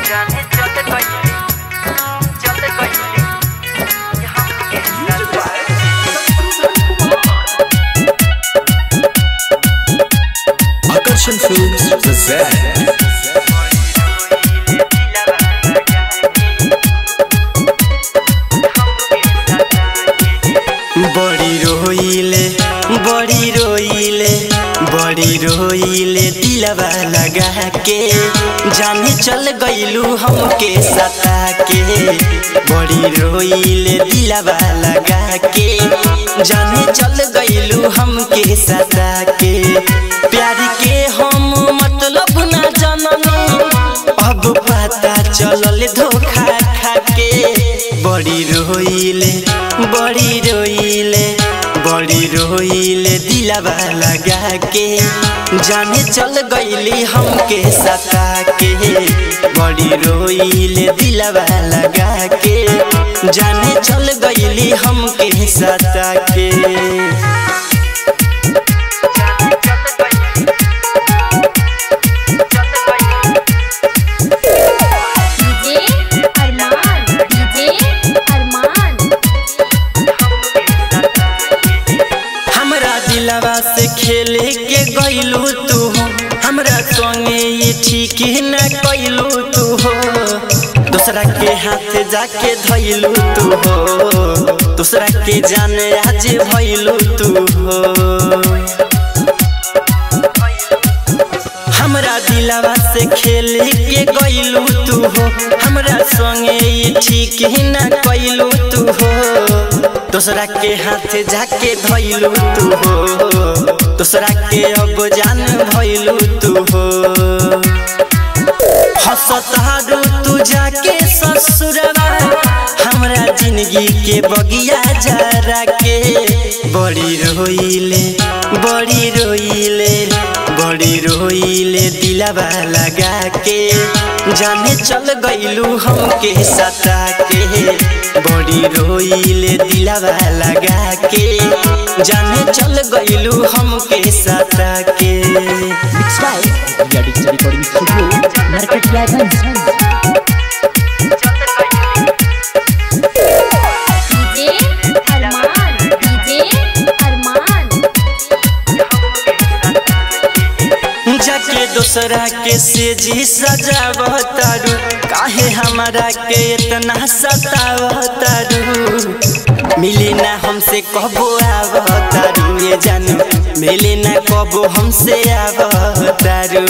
जाने चल गई चल गई हमके सताके Akarshan Films present बड़ी रोइले बड़ी रोइले बड़ी रोइले दिलवा लगा के जाने चल गइलू हमके सता के बड़ी रोइले दिलवा लगा के जाने चल गइलू हमके सता के प्यार के हम मतलब ना जाननी अब पता चलल धोखा खा के बड़ी रोइले बड़ी रोइले बड़ी रोइले दिलवा लगा के जाने चल गइली हमके सता के बड़ी रोइले दिलवा लगा के जाने चल गइली हमके सता के डीजे अरमान डीजे अरमान हमरा दिलवा से खेले के गइलू तू हो हमरा संगे ये ठीक न कइलू तू हो दूसरा के हाथ जाके धइलू तू हो दूसरा के जाने आज भइलू तू हो हमरा दिलवा से खेले के गइलू तू हो हमरा संगे ये ठीक ही ना कइलू तू हो दूसरा के हाथ जाके धइलू तू हो दूसरा के अब जान भइलू तू हो हंसत हारू तू जाके ससुरवा हमरा जिंदगी के बगिया जरा के बड़ी रोइले बड़ी रोइले बड़ी रोइले दिलवा लगा के जाने चल गइलू हमके सता के बड़ी रोइले दिलवा लगा के जाने चल गइलू हमके सता के Mixed by India Digital Recording Studio, Market Dragons. DJ Arman DJ Arman जाके दूसरा के सेजी सजावतारू काहे हमारा के इतना सतावतारू मिली ना हमसे कबो आवतारू ये जानू मिली ना कबो हमसे आवतारू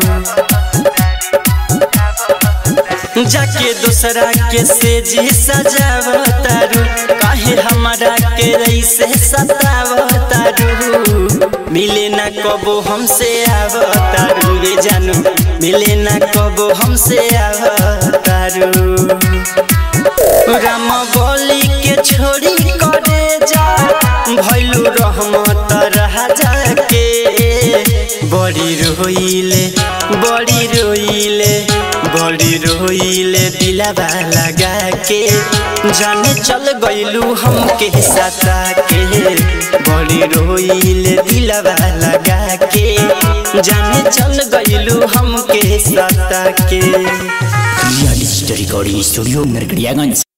जाके दूसरा के सेजी सजावतारू काहे हमारा के ऐसे सतावतारू मिले ना कबो हमसे आवतारू ये जानू मिले ना कबो हमसे आवतारू राम बोली के छोड़ी करे जा भैलू रहमत रहा जाके बड़ी रोइले बड़ी रोइले बड़ी रोइले दिलवा लगा के जाने चल गइलू हमके सता के बड़ी रोइले दिलवा लगा के जाने चल गइलू हमके सता के India Digital Recording Studio, Market Dragons.